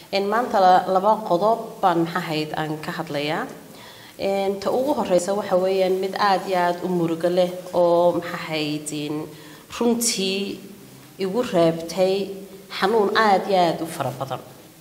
maanta laba qodob baan maxahayd aan ka hadlayaa ta ugu horeysa waxa weeyaan mid aada iyo aada u murugo leh oo maxahayd runtii igu reebtay xanuun aada iyo aada u fara badan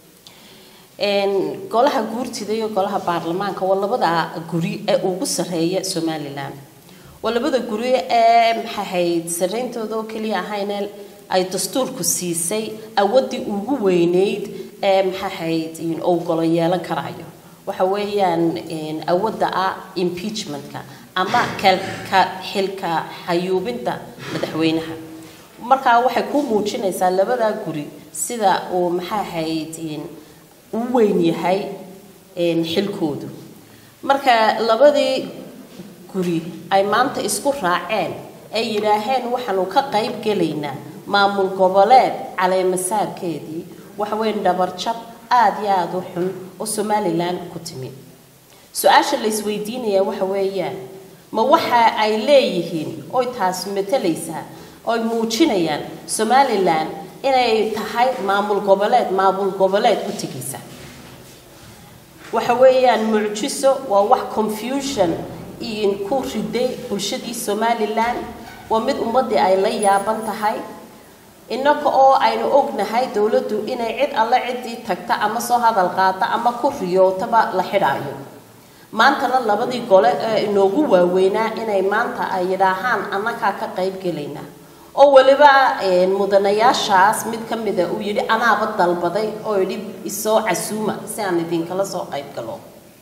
golaha guurtida iyo golaha baarlamaanka waa labada guri ee ugu sarreeya somalilan waa labada guri ee maxahayd sareyntooda oo keliya ahayne ay dastuurku siisay awadii ugu weyneyd ee maxahayd uu golo yeelan karayo waxa weeyaan awadda ah impeachmentka ama ka xilka xayuubinta madaxweynaha markaa waxay ku muujinaysaa labada guri sida uu maxaahayd u weyn yahay xilkoodu marka labadii guri ay maanta isku raaceen ay yidhaaheen waxaanu ka qayb gelaynaa maamul goboleed caleemasaarkeedii waxa weyn dhabarjab aada iyo aada u xun oo somalilan ku timi su-aasha la isweydiinaya waxa weeyaan ma waxa ay leeyihiin oy taas matalaysaa oy muujinayaan somalilan inay tahay maamul goboleed maamul goboleed u tegaysa waxa weeyaan mucjiso waa wax confusion ku riday bulshadii somalilan waa mid ummadii ay la yaaban tahay innaka oo aynu ognahay dowladdu inay cid alle ciddii tagta ama soo hadal qaata ama ku riyootaba la xidhaayo maantana labadii gole ee inoogu waaweynaa inay maanta ay yidhaahaan annakaa ka qayb gelaynaa oo weliba mudanayaashaas mid ka mida uu yidhi anaaba dalbaday oo yidhi isoo casuuma si aan idinkala soo qayb galo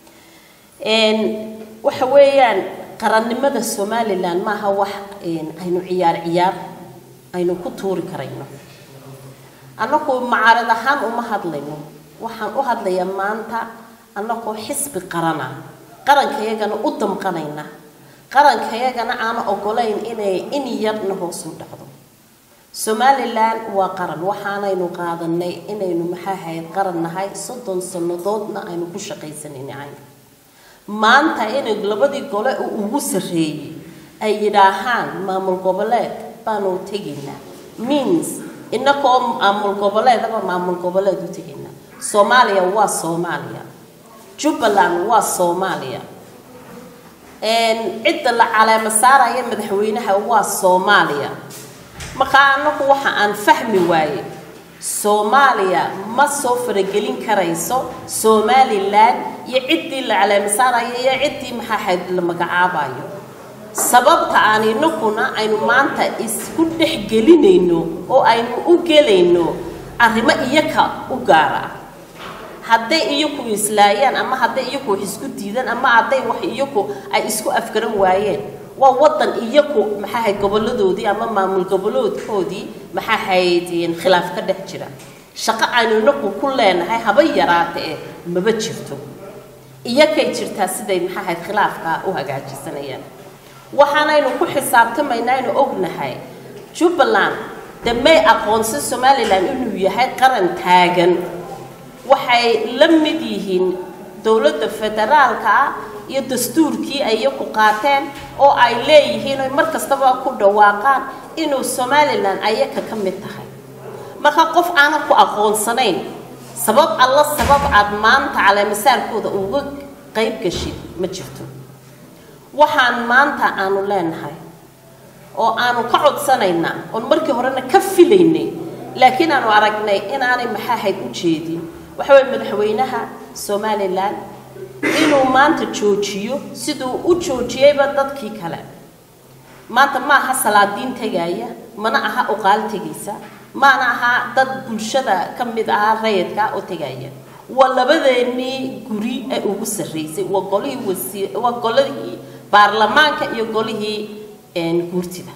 waxa weeyaan qarannimada somalilan maaha wax aynu ciyaar ciyaar aynu ku tuuri karayno annagu macaarad ahaan uma hadlayno waxaan u hadlayaa maanta annagoo xisbi qarana qarankayagana u damqanayna qarankayagana aana ogolayn inay in yarna hoos u dhacdo somalilan waa qaran waxaanaynu qaadanay inaynu maxaahayd qaran nahay soddon sannadoodna aynu ku shaqaysanaynahay maanta inay labadii gole ugu sarreeyey ay yidhaahaan maamul goboleed baanu tegaynaa means inakoo maamul goboleedaba maamul goboleed u tegaynaa soomaaliya waa soomaaliya jubbaland waa soomaaliya cidda la caleemo saaraya madaxweynaha waa soomaaliya markaa anagu waxa aan fahmi waaye soomaaliya ma soo faragelin karayso somalilan iyo ciddii la caleemo saaraya iyo ciddii maxaahayd la magacaabayo sababta aan inaguna aynu maanta isku dhex gelinayno oo aynu u gelayno arrimo iyaka u gaara hadday iyaku islaayaan ama hadday iyaku wax isku diidaan ama hadday wax iyaku ay isku afgaran waayeen waa wadan iyaku maxaahayd goboladoodii ama maamul goboloodkoodii maxaahayd khilaaf ka dhex jira shaqo aynu inagu ku leenahay haba yaraata ee maba jirto iyakay jirtaa siday maxaahayd khilaafka u hagaajisanayaan waxaanaynu ku xisaabtamaynaa aynu ognahay jubbaland de may aqoonsan somalilan inuu yahay qaran taagan waxay la mid yihiin dowladda federaalka ah iyo dastuurkii ay iyaku qaateen oo ay leeyihiin oy mar kastaba ku dhawaaqaan inuu somalilan ayaka ka mid tahay marka qof aanan ku aqoonsanayn sabab alla sabab aad maanta caleemasaarkooda uga qayb gashid ma jirto waxaan maanta aanu leenahay oo aanu ka codsanaynaa oon markii horena ka filaynay laakiin aanu aragnay inaanay maxaahayd u jeedin waxa weye madaxweynaha somalilan inuu maanta joojiyo siduu u joojiyeyba dadkii kale maanta ma aha salaadiin tegaya mana aha uqaal tegaysa maana aha dad bulshada ka mid ahaa rayidka oo tegaya waa labadeenii guri ee ugu sarreysay waa golihii wasiir waa golihii baarlamaanka iyo golihii guurtida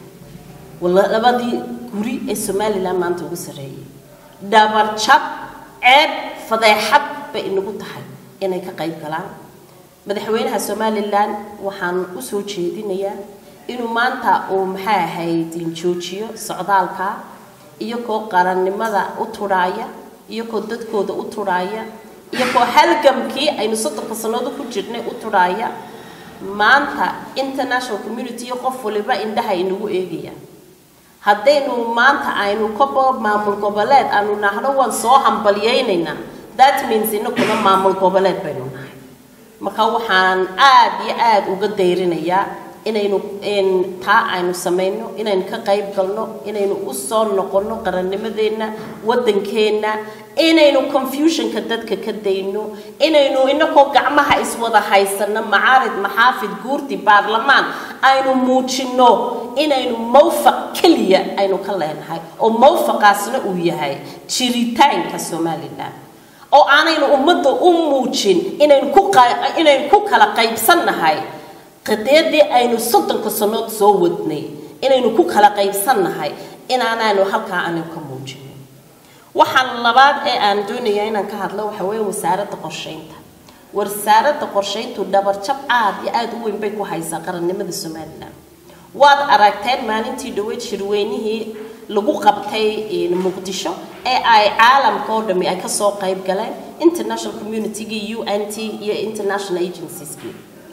labadii guri ee somalilan maanta ugu sarreeyay dhabarjab ceeb fadeexad bay inagu tahay inay ka qayb galaan madaxweynaha somalilan waxaan usoo jeedinayaa inuu maanta uu maxay ahayd joojiyo socdaalka iyagoo qarannimada u tudhaaya iyagoo dadkooda u tudhaaya iyagoo halgamkii aynu soddonka sannadood ku jirnay u tudhaaya maanta international community iyo qof waliba indhaha inagu eegayaan haddaynu maanta aynu kabo maamul goboleed aanu nahno waan soo hambalyaynaynaa that means inaguna maamul goboleed baynu nahay marka waxaan aad iyo aad uga dayrinayaa inaynu taa aynu samayno inaynu ka qayb galno inaynu u soo noqonno qarannimadeenna waddankeenna inaynu confusionka dadka ka dayno inaynu inagoo gacmaha iswada haysanno macaarid maxaafid guurti baarlamaan aynu muujinno inaynu mawfaq keliya aynu ka leenahay oo mawfaqaasna uu yahay jiritaanka somalilan oo aanaynu ummadda u muujin inaynu ku inaynu ku kala qaybsannahay qadeedii aynu soddonka sannood soo wadnay inaynu ku kala qaybsannahay inaanaanu halkaa aanu ka muujinin waxaan labaad ee aan doonaya inaan ka hadlo waxa weeye wasaaradda qorsheynta wasaaradda qorsheyntu dhabarjab aad iyo aada u weyn bay ku haysaa qarannimada somalilan waad aragteen maalintii dhaweyd shirweynihii lagu qabtay muqdisho ee ay caalamka oo dhami ay kasoo qayb galeen international communitygii u n t iyo international agencieski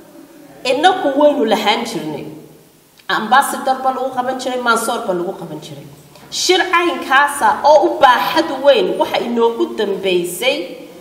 inaku waynu lahaan jirnay ambasador ba lagu qaban jiray mansoor ba lagu qaban jiray shir caynkaasa oo u baaxad weyn waxa inoogu dambeysay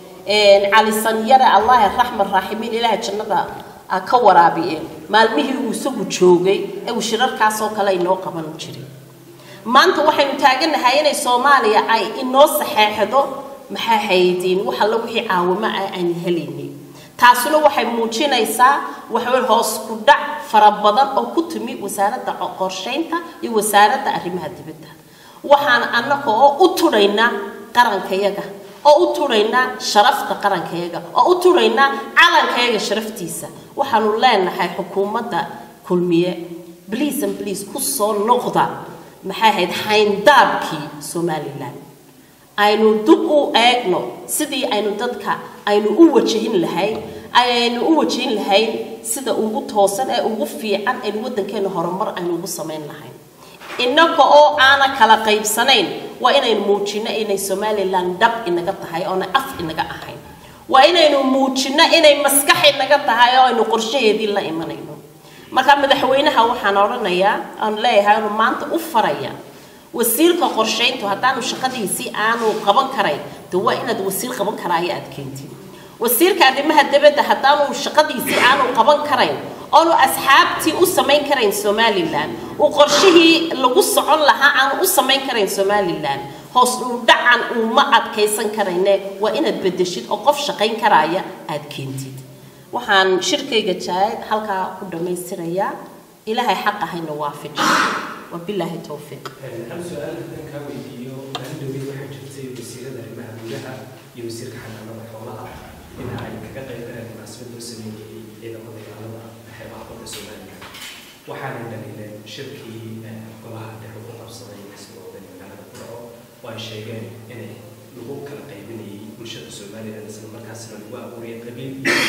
cali sanyare allahi raxman raaximiin ilaaha jannada ka waraabiye maalmihii uu isagu joogay ee uu shirarkaasoo kale inoo qaban jiray maanta waxaynu taaganahay inay soomaaliya ay inoo saxeexdo maxaa haydiin wax alla wixii caawimo ah aan helaynin taasuna waxay muujinaysaa waxawey hoos ku dhac fara badan oo ku timi wasaaradda qorsheynta iyo wasaaradda arrimaha dibadda waxaan annaga oo u tudhaynaa qarankayaga oo u tudhaynaa sharafta qarankayaga oo u tudhaynaa calankayaga sharaftiisa waxaanu leenahay xukuumadda kulmiye bliis and bliis ku soo noqda maxay ahayd hayndaabkii somalilan aynu dib u eegno sidii aynu dadka aynu u wajahin lahayn aynu u wajahin lahayn sida ugu toosan ee ugu fiican aynu waddankeena horumar aynu ugu samayn lahayn innaga oo aana kala qaybsanayn waa inaynu muujino inay somalilan dhab inaga tahay oona af inaga ahayn waa inaynu muujino inay maskax inaga tahay oo aynu qorshaheedii la imanayno marka madaxweynaha waxaan odhanayaa aan leeyahay anu maanta u faraya wasiirka qorshayntu haddaanu shaqadiisii aanu qaban karayn de waa inaad wasiir qaban karaayo aad keentid wasiirka arrimaha dibadda haddaanu shaqadiisii aanu qaban karayn oonu asxaabtii u samayn karayn somalilan uu qorshihii lagu socon lahaa aanu u samayn karayn somalilan hoos uu dhacan uuma adkaysan karayne waa inaad bedeshid oo qof shaqayn karaaya aad keentid waxaan shirkayga jaayad halkaa ku dhammaystirayaa ilaahay xaq ahayna waafijiyo wabilaahi towfiiq hal su-aal haddaan kaa weydiiyo maalin dhowey waxaa jirtay wasiirada arrimaha gudaha iyo wasiirka xanaanada xoolaha in ay kaga qayb galeen munaasabad loo sameeyey ciidamada ilaalada xeebaha badda soomaaliya waxaana dhaliileen shirkii golaha dhexe u qabsaday isagooda magaalada ku dhaco oo ay sheegeen inay lagu kala qaybinayay bulshada somalilan isla markaasna lagu abuurayay qabiil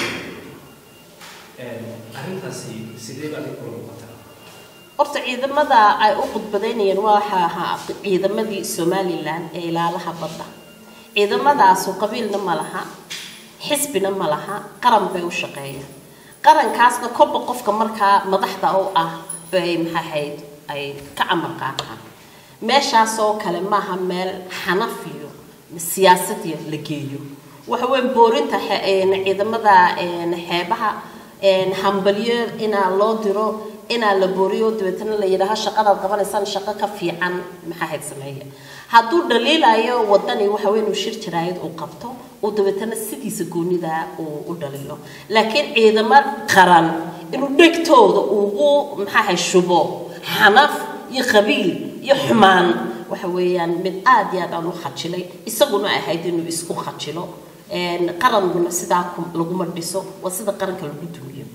arrintaasi sidee baad kula muuqataa horta ciidamada ay u khudbadaynayeen waxa ahaa ciidamadii somalilan ee ilaalaha badda ciidamadaasu qabiilna ma laha xisbina ma laha qaran bay u shaqeeyaan qarankaasna kolba qofka markaa madaxda u ah bay maxaahayd ay ka camar qaataan meeshaasoo kale maaha meel xanaf iyo siyaasadiya la geeyo waxa weyn boorinta ciidamada xeebaha hambalyo inaa loo diro inaa la booriyo dabeetana la yidhaaho shaqadaad qabanaysaan shaqo ka fiican maxaa hayd sameeya hadduu dhaliilayo wadani waxa weyn uu shir jaraayad uu qabto uu dabeetana sidiisa goonida uu u dhaliilo laakiin ciidamo qaran inuu dhegtooda ugu maxaahay shubo xanaf iyo qabiil iyo xumaan waxa weeyaan mid aad iyo aad aan u khajilay isaguna ahayd inuu isku khajilo qaranguna sidaa laguma dhiso waa sida qaranka lagu dumiyo